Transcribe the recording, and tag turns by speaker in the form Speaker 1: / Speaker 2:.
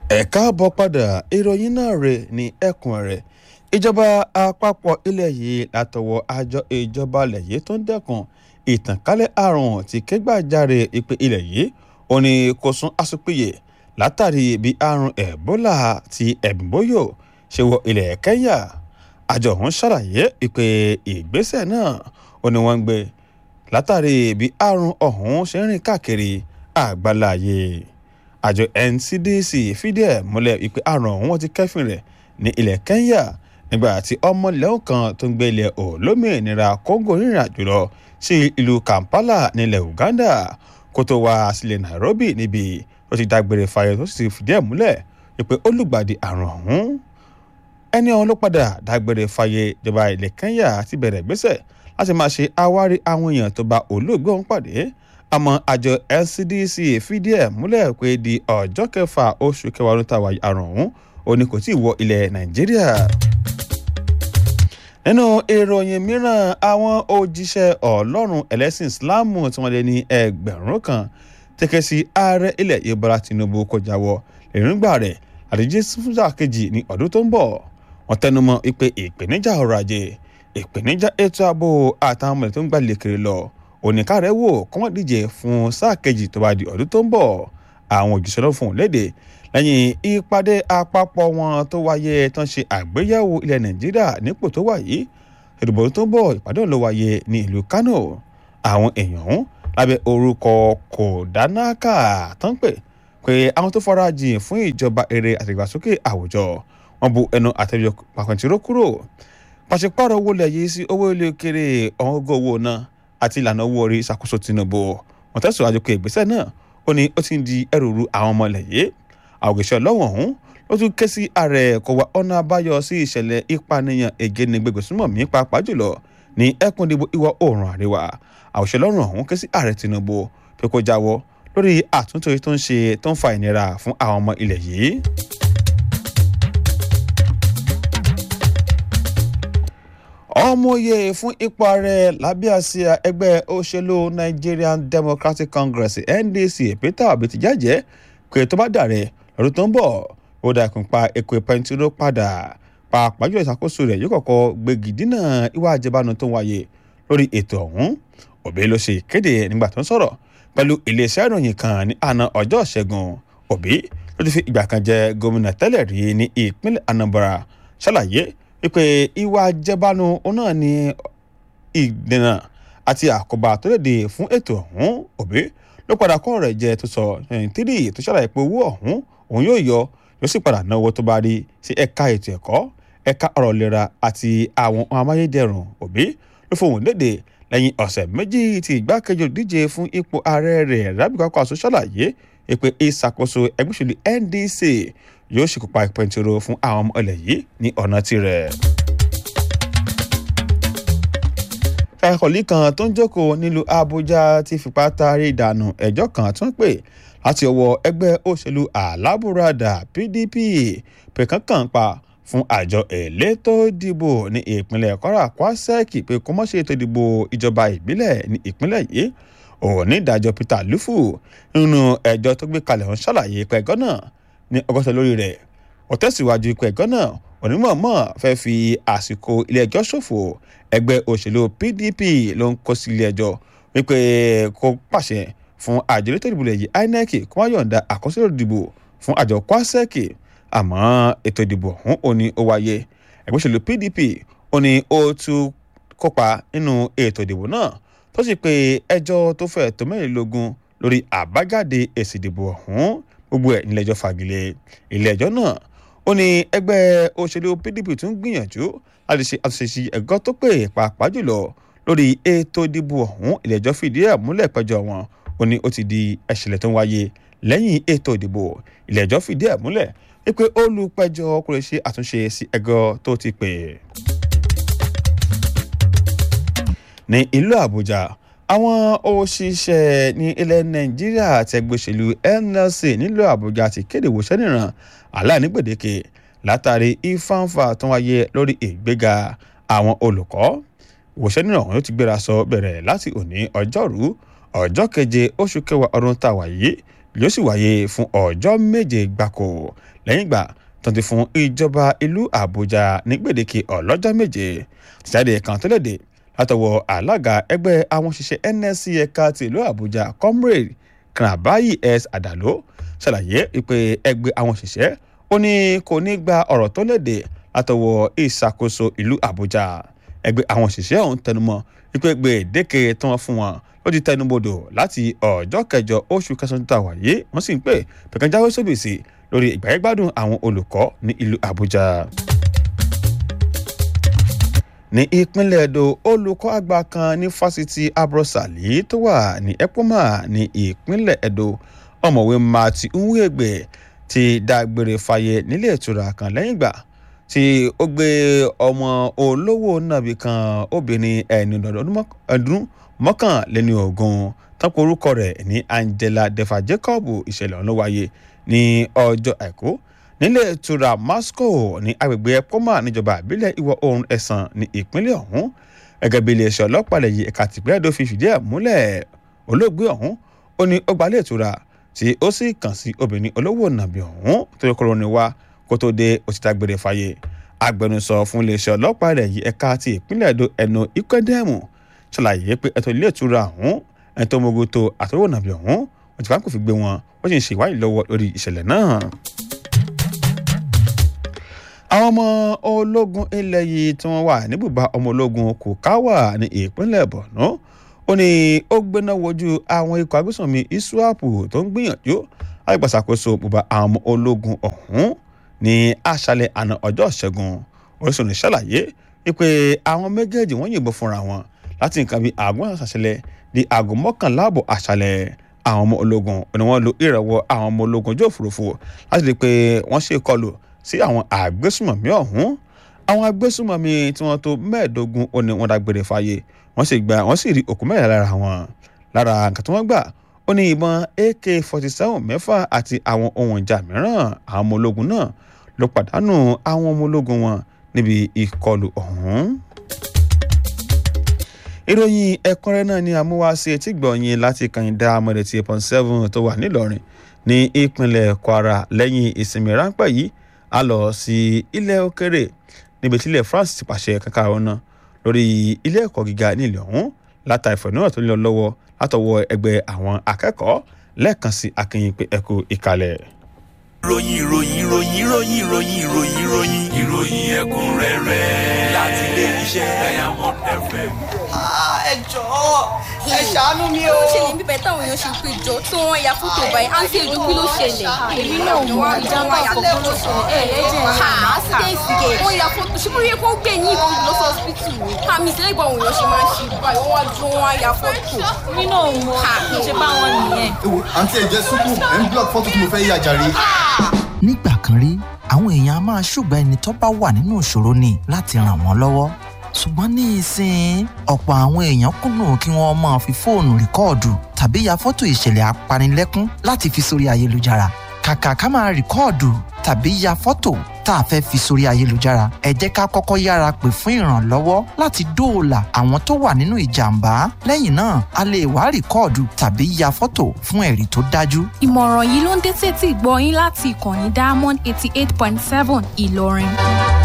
Speaker 1: ẹ káàbọ̀ padà ìròyìn náà rè ní ẹkùn rẹ̀ ìjọba àpapọ̀ ilẹ̀ yìí látọwọ́ àjọ ìjọba ilẹ̀ yìí tó ń dẹ́kun ìtànkálẹ̀ àrùn tí kẹgbàjarè ìpè ilẹ̀ yìí ó ní kò sún àsopìyè látàrí bí àrùn ẹ̀bólà ti ẹ̀bùnbóyò ṣe wọ ilẹ̀ kẹ́ńyà àjọ ọ̀hún ṣàlàyé ìpè ìgbésẹ̀ náà ó ní wọ́n ń gbé látàrí bí àrùn ọ̀hún ṣe ń rìn káàkiri àgbáláyé àjọ ncdc fìdí ẹ̀ múlẹ̀ ìpè àrùn ọ̀hún wọ́n ti kẹ́fìn rẹ̀ ní ilẹ̀ kẹ́ńyà nígbà tí ọmọ lẹ́wọ̀n kan tó ń gbé ilẹ̀ olómìnira kóńgò rìnrìn àjò lọ sí ìlú kampala nílẹ̀ uganda kó tó wá sílẹ̀ nairobi níbi tó ti dágbére fáyọ tó sì fìdí ẹ̀ múlẹ̀ ìpè olùgbàdì àrùn ọ̀hún ẹni ọ̀hún ló padà dágbére fáyé ìjọba ilẹ̀ kẹ́ńyà ti bẹ̀rẹ̀ gbésẹ̀ láti máa ṣe àwárí àwọn èèyàn tó bá olóògbé ọ̀hún pàdé àmọ́ àjọ ncdc fìdí ẹ̀ múlẹ̀ pé di ọjọ́ kẹfà oṣù kẹwàá ọdún táwa àrùn ọ̀hún ó ní kò tí ì wọ ilẹ̀ nàìjíríà. nínú ìròyìn mìíràn àwọn òjíṣẹ́ ọlọ́run ẹlẹ́sìn ìsìláàmù tí wọ́n lé ní ẹgbẹ̀rún kan tẹ́kẹ́ sí ààrẹ ilẹ̀ yìí bọ́lá tinubu kó jáwọ́ èròǹgbà rẹ̀ àdíjé fúnjà kejì ní ọdún tó ń bọ̀ wọ́n tẹnumọ́ ìpè ìpèníjà ọrọ̀ ajé ìpèníjà ètò ààbò àtàwọn ọmọlẹ̀ tó ń gbà lékiri lọ oníkàrẹ́ wò kọ́mọ́ díje fún sáà kejì tó bá di ọdún tó ń bọ̀ àwọn òjíṣẹ́ ló fún un léde lẹ́yìn ìpàdé àpapọ̀ wọn tó wáyé tán ṣe àgbéyẹ̀wò ilẹ̀ nàìjíríà nípò tó wà yìí ìdìbò tó ń bọ̀ ìpàdé ló wáyé ní ìlú kánò àwọn èèyàn ọ̀hún lábẹ́ orúkọ kòdánákà tán pè pé àwọn tó fara jìn fún ìjọba eré àtìgbàsókè àwùjọ wọn bu ẹnu àtẹ̀jọ pàpẹ̀ntìró kúrò pàṣípàrọ̀ owó lẹ̀ yìí sí owó ilé òkèrè ọ̀húngọ̀ owó náà àti ìlànà owó orí ìṣàkóso tinubu wọn tẹ̀síwájú pé ìgbésẹ̀ náà ó ní ó ti ń di ẹrù ru àwọn ọmọ ilẹ̀ yìí àwògẹ́sẹ̀ ọlọ́wọ̀n ọ̀hún ló tún ké sí ààrẹ kó wá ọ̀nà àbáyọ sí ìṣẹ̀lẹ̀ ìpànìyàn ègénigbègbèsúnmọ̀mí pàápàá jùlọ ní ẹkùn ìdìbò ìwọ̀ oòrùn àríwá àwòṣe ọlọ́run ọ̀hún ké sí ààrẹ tinubu pé kó jáwọ́ lórí àtúntò tó ń ṣe tó ń fa ìnira fún àwọn ọmọ ilẹ̀ yìí. ọmọye fún ipò ààrẹ lábẹ́ àsíá ẹgbẹ́ òṣèlú nigerian democratic congress ndc peter obi ti jẹ́jẹ́ pé tó bá dàrẹ́ lọ́dún tó ń bọ̀ ó dà kún pa epo pẹntiró padà pàápàá jùlọ ìṣàkóso rẹ̀ yóò kọ́kọ́ gbégi dínà ìwà àjẹbánu tó ń wáyé lórí ètò ọ̀hún òbí ló ṣe ìkéde nígbà tó ń sọ̀rọ̀ pẹ̀lú iléeṣẹ́ ìròyìn kan ní àná ọjọ́ ìṣẹ́gun òbí ló ti fi ìgbà kan jẹ gómìnà tẹ́lẹ̀ rí ní ìpínlẹ̀ anambra ṣàlàyé wípé ìwà àjẹbánu náà ní ìdènà àti àkóbá tó lè dé fún ètò ọ̀hún òbí ló padà kọ́ rẹ̀ jẹ tó sọ tírì tó ṣàlàyé pé owó ọ̀hún òun yóò yọ yóò sì padà náwó tó bá rí sí ẹ̀ka ètò ẹ̀kọ́ ẹ̀ka ọ̀rọ̀ ìlera àti àwọn amáyédẹrùn òbí ló fohùn léde lẹ́yìn ọ̀sẹ̀ méjì tí ìgbákejì olùdíje fún ipò ààrẹ rẹ̀ rábìkọ́kọ́ àṣọ ṣàlàyé pé ìṣàkóso ẹgbẹ́ òṣèlú ndc yóò ṣèkópa ìpẹ̀ntìrò fún àwọn ọmọ ilẹ̀ yìí ní ọ̀nà tirẹ̀. ẹ̀kọ́lì kan tó ń jókòó nílùú àbújá ti fipá taari ìdànù ẹjọ́ kan tó ń pè láti ọwọ́ ẹgbẹ́ òṣèlú alábùradà pdp pé kankan pa fún àjọ elétò ìdìbò ní ìpínlẹ̀ kwara kwasẹ́ẹ̀kì pé kó mọ́ ṣe ètò ìdìbò ìjọba ìbílẹ̀ ní ìpínlẹ̀ yìí onídàájọ́ peter lufu nínú ẹjọ́ tó gbé kalẹ̀ ọ̀hún ṣàlàyé pé ẹ̀gọ́ náà ní ọgọ́ta lórí rẹ̀ ó tẹ̀síwájú pé ẹ̀gọ́ náà onímọ̀ọ́mọ̀ fẹ́ fi àsìkò ilé ẹjọ́ ṣòfò ẹgbẹ́ òṣèlú pdp ló ń kó sí ilé ẹjọ́ wípé kó pàṣẹ fún àjọ elétò ìdìbò lẹ́yìn inec kó má yọ̀ǹda àkọsílẹ̀ ìdìbò fún àjọ kwasẹ́ẹ̀kì àmọ́ ètò ìdìbò ọ̀hún ò ní ó wáyé ẹgbẹ́ òṣèlú pdp ò ní ó tún kópa nínú ètò ìdìbò náà tó sì pé ẹjọ́ tó fẹ́ tó mẹ́rìnlélógún lórí àbájáde èsì ìdìbò ọ̀hún gbogbo ẹ̀ nílẹ̀ ẹjọ́ fagilé ilé ẹjọ́ náà ó ní ẹgbẹ́ òṣèlú pdp tún gbìyànjú láti ṣe àtúnṣe ẹ̀gọ́ tó pè pàápàá jùlọ lórí ètò ìdìbò ọ̀hún ilé ẹjọ́ fìdí ẹ̀ múlẹ̀ pẹ́jọ́ wọn ó ní ó ti di ẹ̀ṣẹ̀lẹ̀ tó ń wáyé lẹ́yìn ètò ìdìbò ilé ẹjọ́ fìdí ẹ̀ múlẹ̀ wípé olùpẹ̀jọ́ kò lè ṣe àtúnṣe sí ẹ̀gọ́ tó ti pè. ní ìlú àbújá àwọn òṣìṣẹ́ ní ilẹ̀ nàìjíríà àti ẹgbẹ́ òṣèlú nlc nílùú àbújá ti kéde ìwòsàn níran aláìní gbèdéke látàrí ìfáǹfà tó wáyé lórí ìgbéga àwọn olùkọ́ ìwòsàn níran ọ̀hún ló ti gbéra sọ bẹ̀rẹ̀ láti òní ọjọ́rú ọjọ́ keje oṣù kẹwàá ọdún tàwa yìí yóò sì wáyé fún ọjọ́ méje gbáko lẹ́yìn ìgbà tó ti fún ìjọba ìlú àbújá ní gbèdéke ọlọ́jọ́ méje tìjáde kan tó léde látọwọ́ alága ẹgbẹ́ àwọn òṣìṣẹ́ nsc ẹ̀ka ti ìlú àbújá comrade kanabayi s adalo ṣàlàyé pé ẹgbẹ́ àwọn òṣìṣẹ́ ó ní kò ní gba ọ̀rọ̀ tó léde látọwọ́ ìṣàkóso ìlú àbújá ẹgbẹ́ àwọn òṣìṣẹ́ ọ̀hún tẹnumọ́ wípé gbèdéke tí wọ́n fún wọn ló ti tẹnubodò láti ọjọ́ kẹjọ oṣù kẹsàn-án tó wáyé wọ́n sì ń pè pẹ̀kan jáwé sóbìsì lórí ìgbàyẹ̀gbádùn àwọn olùkọ́ ní ìlú àbújá ní ìpínlẹ̀ èdò olùkọ́ àgbà kan ní fásitì abrosali tó wà ní epoma ní ìpínlẹ̀ èdò ọ̀mọ̀wé mati nwegbe ti dágbére fáyé nílé ìtura kan lẹ́yìn ìgbà tí ó gbé ọmọ olówó nàbì kan obìnrin ẹni ọdún mọ́kànléní ogún tọ́pọ̀ orúkọ rẹ̀ ní angela defa jacob ìṣẹ̀lẹ̀ ọ̀hún ló wáyé ní ọjọ́ àìkú nílé ìtura moscow ní agbègbè poma níjọba ìbílẹ̀ ìwọ̀ oòrùn ẹ̀sán ní ìpínlẹ̀ ọ̀hún gẹ́gẹ́ bí iléeṣẹ́ ọlọ́pàá lẹ́yìn ẹ̀ka tìpínlẹ̀ èdò fi fìdí ẹ̀ múlẹ̀ olóògbé ọ̀hún ó ní ó gbalẹ̀ ìtura tí ó sì kàn sí obìnrin olówó nàbì ọ̀hún tó yẹ kóró ni wá kó tó dé òtítà gbére fàyè agbẹnusọ fún iléeṣẹ́ ọlọ́pàá lẹ́yìn ẹ̀ka ti ìpínlẹ̀ èdò ẹnu ikwedemu ṣàlàyé pé ẹ̀tọ́ ilé ìtura ọ̀hún ẹ̀tọ́ mogoto àtọwò nàbì ọ̀hún wọ́n ti fáńkò fi gbé wọn wọ́n sì ń ṣe ìwádìí lọ́wọ́ lórí ìṣẹ̀lẹ̀ náà àwọn ọmọ ológun ilẹ̀ yìí tí wọ́n wà níbùbá ọmọ ológun kòkáwà ní ìpínlẹ̀ borno ó ní ó gbéná wojú àwọn ikọ̀ agbésùnmí iswapu tó ń gbìyànjú láti gbàṣàkóso bùbá àwọn ọmọ ológun ọ̀hún ní àṣálẹ̀ àná ọjọ́ ìṣẹ́gun orísun ṣàlàyé wípé àwọn méjèèjì wọ́n yìnbọn fúnra wọn láti nǹkan bíi àgọ́ àṣàṣẹlẹ̀ di aago mọ́kànlá àbọ̀ àṣálẹ̀ àwọn ọmọ ológun ni wọ́n lo ìrànwọ́ àwọn ọmọ ológun ojú òfurufú láti rí i pé wọ́n ṣe ìkọlù sí àwọn àgbésùmọ̀mí ọ̀hún àwọn agbésùmọ̀mí tí wọ́n tó mẹ́ẹ̀ẹ́dógún ó ní wọ́n dágbére fáyé wọ́n sì gba wọ́n sì rí òkú mẹ́rin lára wọn lára nǹkan tí wọ́n gbà ó ní ìbọn ak forty seven mẹ́fà àti àwọn ohun ìjà mìíràn àwọn ọmọ ológun náà ló pàdánù àwọn ọmọ ológun wọn níbi ìkọlù ọ̀hún. ìròyìn ẹ̀kúnrẹ́ náà ni àmúwáṣe etí gbọ̀nyìn láti kàyìndà amọ̀dẹ̀tì eight point seven tó wà nílọrin ní ìpínlẹ̀ kwara lẹ́yìn ìsinmi ráńpẹ́ yìí a lọ sí ilẹ̀ òkèrè níbi tí ilẹ̀ france ti pàṣẹ kankan ọ̀nà lórí ilé ẹ̀kọ́ gíga nílẹ̀ ọ̀hún látà ìfẹ̀núhàn tó ń lọ lọ́wọ́ látọwọ́ ẹgbẹ́ àwọn akẹ́kọ̀ọ́ lẹ́ẹ̀kan sí akínyìn pé ẹ̀kú ìkàlẹ̀.
Speaker 2: ìròyìn ìròyìn ìròyìn ìròyìn ìròyìn ìròyìn ìròyìn ìròyìn ẹ̀kúnrẹ́rẹ́ láti ilé iṣẹ́ diamond fm.
Speaker 3: ẹ jọ̀ọ́ ẹ ṣàánú mi o.
Speaker 4: ó ṣẹlẹ̀ bíbẹ̀ táwọn èèyàn ṣe pé jọ tí wọ́n ya fótó báyìí àǹtí èdè kí ló ṣẹlẹ̀.
Speaker 5: èmi náà mọ ìjàmbá àkọ́kọ́ ló ṣẹlẹ̀ ẹ̀ ẹ̀jẹ̀
Speaker 4: ha sígẹ̀sígẹ̀ wọ́n ya fótó ṣé bóyá kó gbé yín ìbọn lọ sí ọsibítù ni. àmì ìṣẹ̀lẹ̀ ìgbà àwọn èèyàn ṣe máa ń ṣe báyìí wọ́n wá dúró wọn ya fótó.
Speaker 5: èmi náà mọ ìṣe báwọn nìyẹn.
Speaker 6: ewo àǹtí ẹ̀jẹ̀ sùkú ẹ̀ ń block fọ́tò tí mo fẹ́ yà jàre.
Speaker 7: nígbà kan rí àwọn èèyàn a máa ṣùgbọ́n ẹni tó bá wà nínú ìṣòro ni láti ràn wọ́n lọ́wọ́ ṣùgbọ́n ní ìsìn ọ̀pọ̀ àwọn èèyàn kùnà kí wọ́n máa fi fóònù rìkọ́ọ̀dù tàbí ya fọ́tò ìṣẹ̀lẹ̀ apanilẹ́kún láti fi sórí ayélujára kàkà ká máa rìkọ́ọ̀dù tàbí ya fọ́tò tá a fẹ́ fi sórí ayélujára ẹ jẹ́ ká kọ́kọ́ yára pè fún ìrànlọ́wọ́ láti dóòlà àwọn tó wà nínú ìjàmbá lẹ́yìn náà a lè wá rìkọ́ọ̀dù tàbí ya fọ́tò fún ẹ̀rí tó dájú
Speaker 8: ìmọ̀ràn yìí ló ń dé sétí gbọ́ yín láti ìkànnì diamond eighty eight point seven ìlọrin.